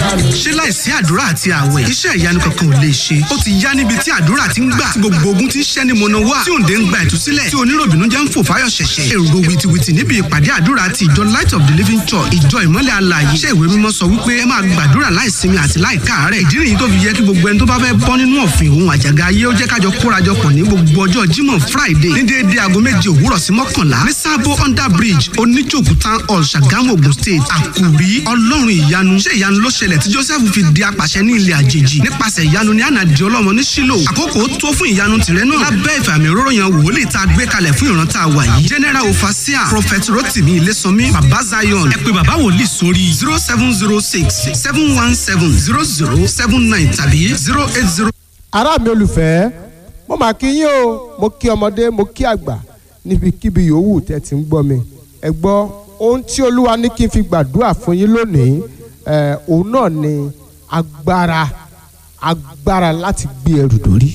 ṣé láìsí àdúrà àti àwẹ̀ iṣẹ́ ìyanu kankan ò lè ṣe ó ti yá níbi tí àdúrà ti ń gbà tí gbogbo ogun ti ń ṣẹ́ ni mọ̀nà wá tí òǹdè ń gba ìtúsílẹ̀ tí oníròbìnú jẹ́ ń fò fáyọ̀ ṣẹ̀ṣẹ̀ èrò wìtìwìtì níbi ìpàdé àdúrà ti ìjọ light of the living church ìjọ ìmọ́lẹ̀ alààyè iṣẹ́ ìwé mímọ́ sọ wípé ẹ máa gbàdúrà láìsinmi àti láìkáàárẹ̀ ìdí nìyí tó fi yẹ kí gbogbo ẹni tó bá fẹ́ bọ́ nínú ọ̀fìn òun àjàgà ayé ó jẹ́ kájọ kórajọpọ̀ ní gbogbo ọjọ́ jímọ̀ friday ní déédéé aago méje òwúrọ̀ sí mọ́kànlá ní sábó under bridge oníjòkú town hall ṣàgámù ogun state àkùrí ọlọ́run ìyanu ṣé ìyanu ló ṣẹlẹ̀ tí joseph fi di apàṣẹ ní ilẹ̀ àjèjì nípasẹ̀ ìyanu ní ànàdì ọlọ́mọ ní sílò àkókò tó fún ìyanu tìrẹ náà lábẹ́ ìfàmì òróró yan wòlíì tá a gbé kalẹ̀ fún ìran tá a wà yìí general ofasia prophet rotimi ilésànmí baba zion ẹ pé baba wòlíì sórí zero seven zero six seven one seven zero zero seven nine tàbí zero eight zero. ará mi olùfẹ́ mo máa kí yín o mo kí ọmọdé mo kí àgbà níbikíbi yòówù tẹ́ ti ń gbọ́ mi ẹ gbọ́ ohun tí olúwa ní kí n fi gbàdúrà fún yín lónìí ẹ òun náà ni agbára agbára láti gbé ẹrù dórí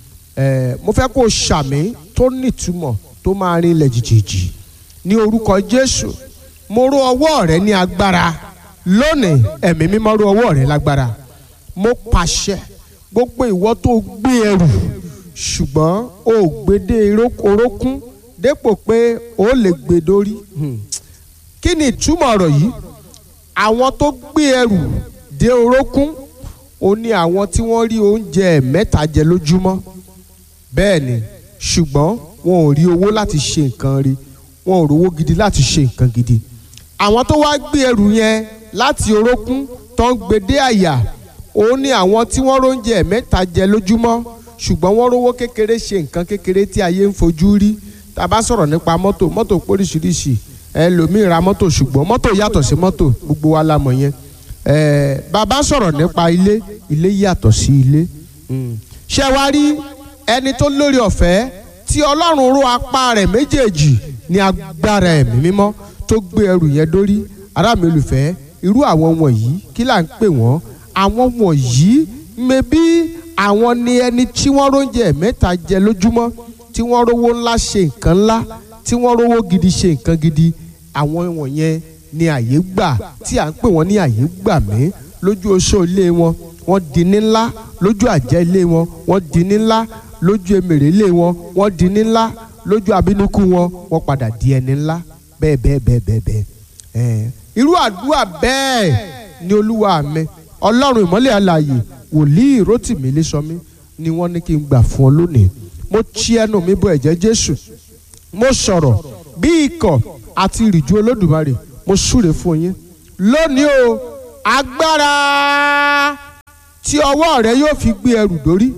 ẹ mo fẹ́ kó o ṣàmì tó nítumọ̀ tó máa rin ilẹ̀ jìjìjì ní orúkọ jésù mo ró ọwọ́ rẹ ní agbára lónìí ẹ̀mí mímọ́ ró ọwọ́ rẹ lágbára mo pàṣẹ gbogbo ìwọ tó gbé ẹrù ṣùgbọ́n o ò gbé dé orókún dépò pé o lè gbé dórí kí ni ìtumọ̀ ọ̀rọ̀ yìí àwọn tó gbé ẹrù dé orókún ó ní àwọn tí wọ́n rí oúnjẹ mẹ́ta jẹ lójúmọ́ bẹ́ẹ̀ ni ṣùgbọ́n wọn ò rí owó láti ṣe nǹkan rí wọn ò rówó gidi láti ṣe nǹkan gidi àwọn tó wá gbé ẹrù yẹn láti orókún tó ń gbé dé àyà ó ní àwọn tí wọ́n róúnjẹ mẹ́ta jẹ lójúmọ́ ṣùgbọ́n wọ́n rówó kékeré ṣe nǹkan kékeré tí ayé ń fojú rí tá a bá sọ̀rọ̀ nípa mọ́tò mọ́tò póríṣiríṣi ẹlòmíì ra mọ́tò ṣùgbọ́n mọ́tò yàtọ̀ sí mọ́tò gbogbo wa la mọ̀ yẹn bàbá sọ̀rọ̀ nípa ilé ilé yàtọ̀ sí ilé ṣé wá rí ẹni tó lórí ọ̀fẹ́ tí ọlọ́run ró apá rẹ̀ méjèèjì ní agbára ẹ̀mí mímọ́ tó gbé ẹrù yẹn dórí ará mi olùfẹ́ irú àwọn wọ̀nyí kí là ń pè wọ́n àwọn wọ̀nyí mebí àwọn ni ẹni tí wọ́n róúnjẹ mẹ́ta jẹ lójúmọ́ tí wọ́n rówó ńlá ṣe nǹkan ńlá tí wọ́n rówó gidi ṣe nǹkan gidi àwọn wọ̀nyẹn ni àyè gbà tí à ń pè wọ́n ní àyè gbà mí lójú oṣó ilé wọn wọ́n di ní ńlá lójú àjẹ́ ilé wọn wọ́n di ní ńlá lójú emèrè ilé wọn wọ́n di ní ńlá lójú abínúkú wọn wọ́n padà di ẹni ńlá bẹ́ẹ̀ bẹ́ẹ̀ bẹ́ẹ̀ bẹ́ẹ̀ bẹ́ẹ̀ irú àdúrà bẹ́ẹ̀ ni olúwa mi ọlọ́run ìmọ́lẹ̀ alààyè wòlíì rótìmí lẹ́sọ̀mí ni wọ́n ní kí n gbà fún ọ lónìí mo ti ẹnu mi bọ ẹ̀jẹ̀ jésù mo sọ̀rọ̀ bí ikọ̀ àti ìrìjú olódùmarè mo súre fún yín lónìí o agbára tí ọwọ́ rẹ yóò fi gbé ẹrù dórí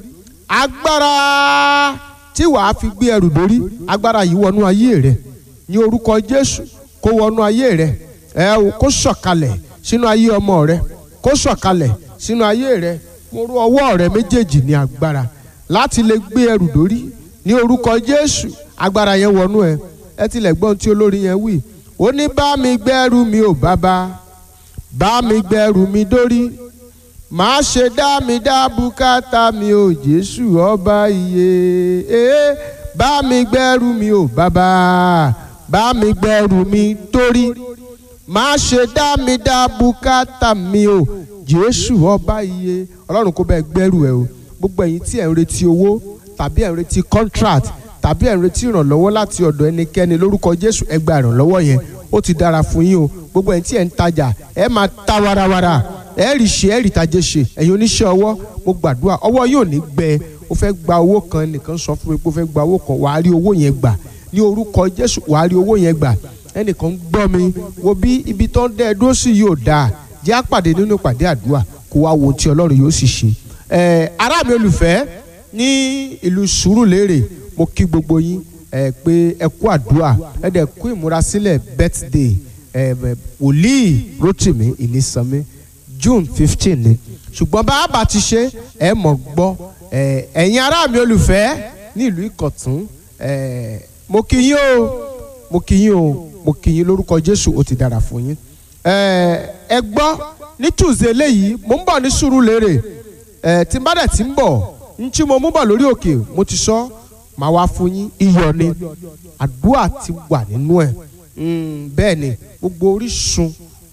agbára tí wàá fi gbé ẹrù dórí agbára yìí wọnú ayé rẹ ní orúkọ jésù kó wọnú ayé rẹ ẹ kó sọ̀kalẹ̀ sínú ayé ọmọ rẹ kó sọ̀kalẹ̀ sínú ayé rẹ mo rú ọwọ́ rẹ méjèèjì ní agbára láti lè gbé ẹrù dórí ní orúkọ jésù agbára yẹn wọnú ẹ ẹ tilẹ̀ gbọ́n tí olórí yẹn wí ó ní bá mi gbẹ́rù mi ò bàbá bá mi gbẹ́rù mi dórí má ṣe dá mi dá bùkátà mi ò jésù ọba iye ee bá mi gbẹ́rù mi ò bàbá bá mi gbẹ́rù mi dórí má ṣe dá mi dá bùkátà mi ò jésù ọba iye ọlọ́run kó bẹ́ẹ̀ gbẹ́rù ẹ o gbogbo ẹ̀yin tí ẹ̀ ń retí owó tàbí ẹ̀ ń retí contract tàbí ẹ̀ ń retí ìrànlọ́wọ́ láti ọ̀dọ̀ ẹnikẹ́ni lórúkọ jésù ẹ gba ìrànlọ́wọ́ yẹn ó ti dára fún yín o gbogbo ẹ̀yin tí ẹ̀ ń tajà ẹ máa ta warawara ẹ rí ṣe ẹ rí tajẹ ṣe ẹ̀yin oníṣẹ́ ọwọ́ mo gbàdúrà ọwọ́ yóò ní gbẹ o fẹ́ gba owó kan nìkan sọ fún mi pé o fẹ́ gba owó kan wàá rí owó yẹn gbà ní orúkọ jésù wàá rí owó yẹn gbà ẹnìkan gbọ́ mi wo bí ibi tó ń dẹ́ ẹ dúró sí yóò dáa jẹ́ àpàdé nínú ìpàdé àdúrà kó wá wo tí ọlọ́run yóò sì ṣe ẹ ará mi olùfẹ́ ní ìlú Sùúrùlérè mo kí gbogbo yín ẹ pé ẹ kú àdúrà ẹ dẹ̀ kú ìmúrasílẹ̀ birthday ẹ wòlíì Rótìmí Ìnísànmí June fifteen ni ṣùgbọ́n bá a bá ti ṣe ẹ mọ̀ gbọ́ ẹ ẹ̀yin ará mi olùfẹ́ ní ìlú Ìkọ̀tún ẹ mo kí yín o mo kí yín o mo kí yín lórúkọ Jésù ó ti dára fún yín ẹ gbọ́ ní tuesday eléyìí mo ń bọ̀ ní Sùúrùlérè ẹ tí n bá dẹ̀ ti ń bọ̀ n tí mo mú bọ̀ lórí òkè mo ti sọ màá wá fún yín iyọ̀ ni àdúrà ti wà nínú ẹ̀ bẹ́ẹ̀ ni gbogbo orísun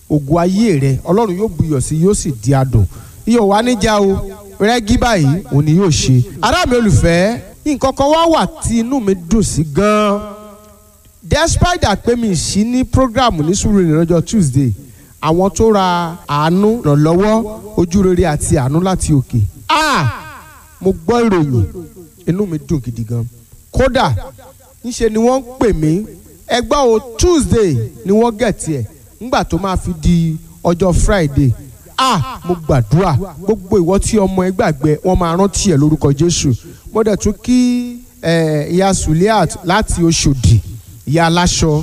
ògo ayé rẹ ọlọ́run yóò buyọ̀ sí yóò sì di adùn iyọ̀ wá níjà o rẹ́gí báyìí òun ni yóò ṣe ará mi olùfẹ́ nǹkan kan wá wà tí inú mi dùn sí gan-an despite that pé mi sí ní program ní sùúrù ní lọ́jọ́ Tuesday àwọn tó ra àánú ìrànlọ́wọ́ ojú rere àti àánú láti òkè ah mo gbọ́ ìròyìn inú mi dùn gidi gan kódà níṣe ni wọ́n ń pè mí ẹgbẹ́ o Tuesday ni wọ́n gẹ̀tì ẹ̀ ńgbà tó máa fi di ọjọ́ Friday ah mo gbàdúrà gbogbo ìwọ tí ọmọ ẹ gbàgbé wọn máa rántí ẹ lórúkọ Jésù mo dẹ̀ tún kí ìyá Suliat láti Oṣòdì ìyá aláṣọ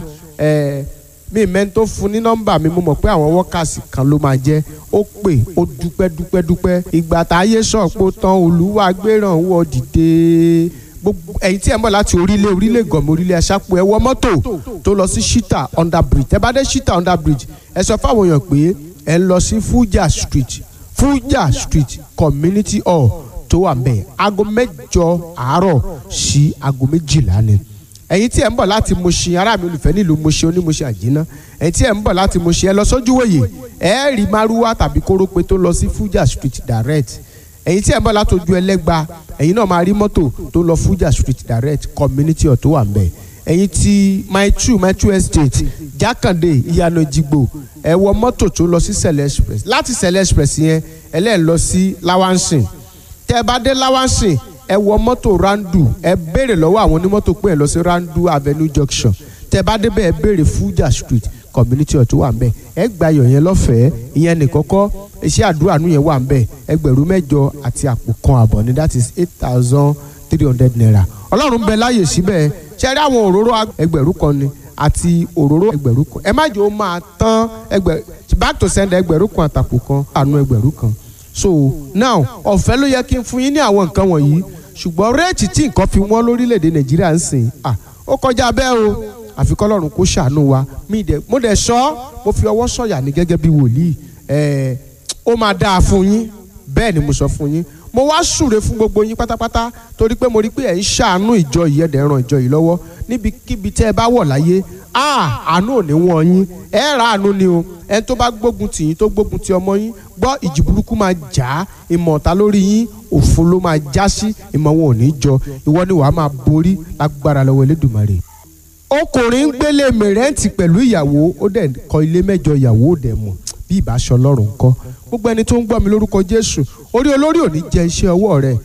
mi mẹ́ni tó fún ní nọ́mbà mi mo mọ̀ pé àwọn wọ́kàsì kan ló máa jẹ́ ó pè ó dúpẹ́ dúpẹ́ dúpẹ́ ìgbà táyé sọ̀pọ̀ tán olúwa gbéràn wọ dìde gbogbo ẹ̀yin tí ẹ ń bọ̀ láti orílẹ̀ orílẹ̀ gọ̀mọ̀ orílẹ̀ aṣápò ẹ wọ mọ́tò tó lọ sí shita under bridge ẹ bá dé shita under bridge ẹ sọ fáwọn èèyàn pé ẹ ń lọ sí Fuja street Fuja street community hall tó wà ńbẹ̀ aago mẹ́jọ àárọ̀ sí aago méjìlá ni ẹ̀yin tí ẹ ń bọ̀ láti Mushin ará mi olùfẹ́ nílùú Mushin onímọ̀ṣẹ́ àjínà ẹ̀yin tí ẹ ń bọ̀ láti Mushin ẹ lọ sójúwòye ẹ rí márúwá tàbí kórópè tó lọ sí Fuja street direct ẹ̀yin tí ẹ ń bọ̀ láti ojú ẹlẹ́gba ẹ̀yin náà máa rí mọ́tò tó lọ Fuja street direct community ọ̀ tó wà ńbẹ̀ ẹ̀yin tí my true my true estate jákàndé ìyànà ìjìgbò ẹ wọ mọ́tò tó lọ sí sẹ̀lẹ̀ express láti sẹ̀lẹ̀ express yẹn ẹ lẹ́ẹ̀ lọ sí lawansin tẹ́ ẹ bá dé lawansin ẹ wọ mọ́tò randu ẹ béèrè lọ́wọ́ àwọn onímọ́tò pé ẹ lọ sí randu avenue junction tẹ́ ẹ bá débẹ̀ ẹ béèrè fuja street community ọ̀tún wà ńbẹ̀ ẹ gba ayọ̀ yẹn lọ́fẹ̀ẹ́ ìyẹn nìkọ́kọ́ iṣẹ́ àdúrà nù yẹn wà ńbẹ̀ ẹgbẹ̀rún mẹ́jọ àti àpò kan àbọ̀ ni that is eight thousand three hundred naira ọlọ́run bẹ láyè síbẹ̀ ṣe rí àwọn òróró ẹgbẹ̀rún kan ni àti òróró ẹgbẹ̀rún kan ẹ má jẹ́ ó máa tán ẹgbẹ̀ back to send ẹgbẹ̀rún kan àtàpò kan àánú ẹgbẹ̀rún kan so now ọ̀fẹ́ ló yẹ kí n fún yín ní àwọn nǹkan wọ̀nyí ṣùgbọ́n réètì tí nǹkan fi wọ́n lórílẹ̀‐èdè nàìjíríà ń sìn ah ó kọjá bẹ́ẹ̀ o àfi kọ́lọ́run kó ṣàánú wa mi dẹ̀ mo dẹ̀ sọ mo fi ọwọ́ sọ̀yà ní gẹ́gẹ́ bí wòlíì ẹ̀ẹ́ ó máa dáa fún yín bẹ́ẹ̀ ni mo sọ fún yín mo wá súre fún gbogbo yín pátápátá torí pé mo rí pé ẹ̀ ń ṣàánú ìjọ yìí ẹ̀dẹ̀ ran ìjọ yìí lọ́wọ́ níbikíbi tẹ́ ẹ bá wọ̀ láyé àánú ò ní wọ́n yín ẹ ra àánú ni o ẹ tó bá gbógun tì yín tó gbógun ti ọmọ yín gbọ́ ìjì burúkú máa jà á ìmọ̀ ọ̀tá lórí yín òfo ló máa já sí ìmọ̀ wọn ò ní jọ ìwọ ni wàá máa borí lágbára lọ́wọ́ Elédùmarè. ọkùnrin ń gbélé mẹrẹ́ǹtì pẹ̀lú ìyàwó ó dẹ̀ kọ́ ilé mẹ́jọ ìyàwó ò dẹ̀ mọ̀ bí ìbáṣọ ọlọ́run kọ́ gbogbo ẹni tó ń gbọ́ mi lórúkọ Jésù orí olórí ò ní jẹ iṣẹ́ ọwọ́ rẹ̀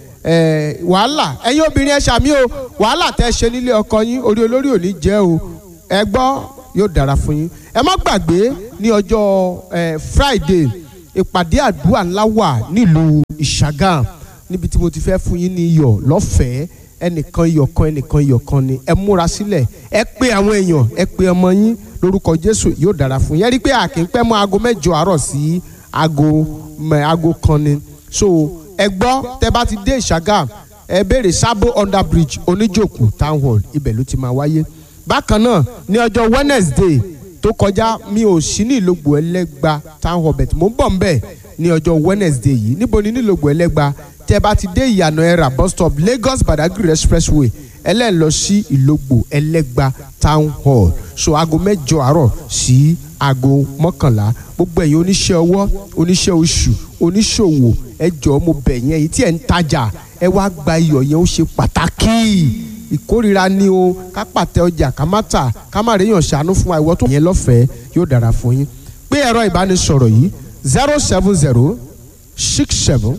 wàhálà ẹ̀yin obìnrin ẹ ṣàmì o wàhálà tẹ́ ṣe nílé ọkọ yín orí olórí ò ní jẹ́ o ẹ gbọ́ yóò dára fún yín ẹ má gbàgbé ní ọjọ́ Friday ìpàdé àdúrà ńlá wà nílùú Ìṣàgàm níbi tí mo ti fẹ́ fún yín ní iyọ̀ lọ́fẹ̀ẹ́ ẹnìkan iyọ̀ kan ẹnìkan iyọ̀ kan ni ẹ múra sílẹ̀ ẹ pé àwọn èèyàn ẹ pé ọmọ yín lórúkọ Jésù yóò dára fún yín ẹ rí i pé àkín pẹ́ mọ́ aago mẹ́jọ àárọ̀ sí aago aago kan ni so ẹ gbọ́ tẹ bá ti dé Ìṣàgàm ẹ béèrè Sabo under bridge oníjòkù town hall ibẹ̀ ló ti máa wáyé bákan náà ní ọjọ́ Wednesday tó kọjá mi ò sí ní ìlógbò ẹlẹ́gba town hall bet mo ń bọ̀ ń bẹ̀ ní ọjọ́ Wednesday yìí níbo ni ní ìlógbò ẹlẹ́gba tẹ bá ti dé ìyànà ẹ̀rà bus stop Lagos Badagry expressway ẹlẹ́ẹ̀ lọ sí ìlógbò ẹlẹ́gba town hall so aago mẹ́jọ àárọ̀ sí aago mọ́kànlá gbogbo ẹ̀yin oníṣẹ́ ọwọ́ oníṣẹ́ oṣù oníṣòwò ẹ jọ̀ọ́ mo bẹ̀ yín èyí tí ẹ̀ ń tajà ẹ wá gba iyọ̀ yẹn ó ṣe pàtàkì ìkórira ni o ká pàtẹ ọjà ká má tà ká má réyàn ṣàánú fún wa ìwọ tó yẹn lọ́fẹ̀ẹ́ yóò dára fún yín pé ẹ̀rọ ìbánisọ̀rọ̀ yìí zero seven zero six seven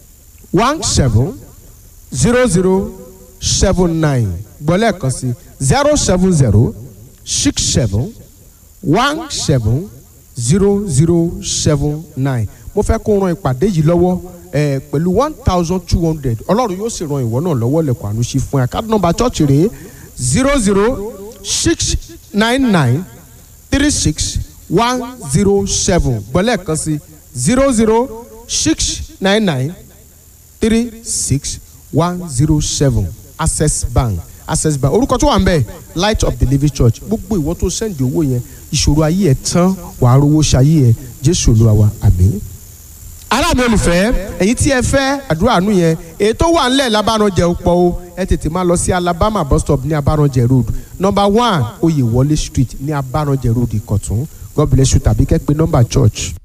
one seven zero zero seven nine gbọ́lẹ̀ kan sí zero seven zero six seven one seven zero zero seven nine mo fẹ́ kó ran ìpàdé yìí lọ́wọ́ ẹ pẹ̀lú one thousand two hundred ọlọ́run yóò sì ran ìwọ náà lọ́wọ́ lẹ́kọ̀ọ́ àánú sí fún ẹ káàdì nọ́mbà chọ́ọ̀chì rèé zero zero six nine nine three six one zero seven gbọ́lẹ̀ kan sí zero zero six nine nine three six one zero seven access bank access bank orúkọ tó wà ń bẹ light of the living church gbogbo ìwọ tó sẹ́ndì owó yẹn ìṣòro ayé ẹ̀ tán wàá rówó ṣayé ẹ̀ jésù olúwa wa àmín ará mi olùfẹ́ ẹ̀yin tí ẹ fẹ́ àdúrà àánú yẹn èyí tó wà ńlẹ̀ lábàrànjẹ pọ̀ o ẹ tètè máa lọ sí alabama bus stop ní abàrànjẹ road number one oyèwọlé street ní abàrànjẹ road ìkọ̀tún god bless you tàbí kẹ́ pé nọ́mbà church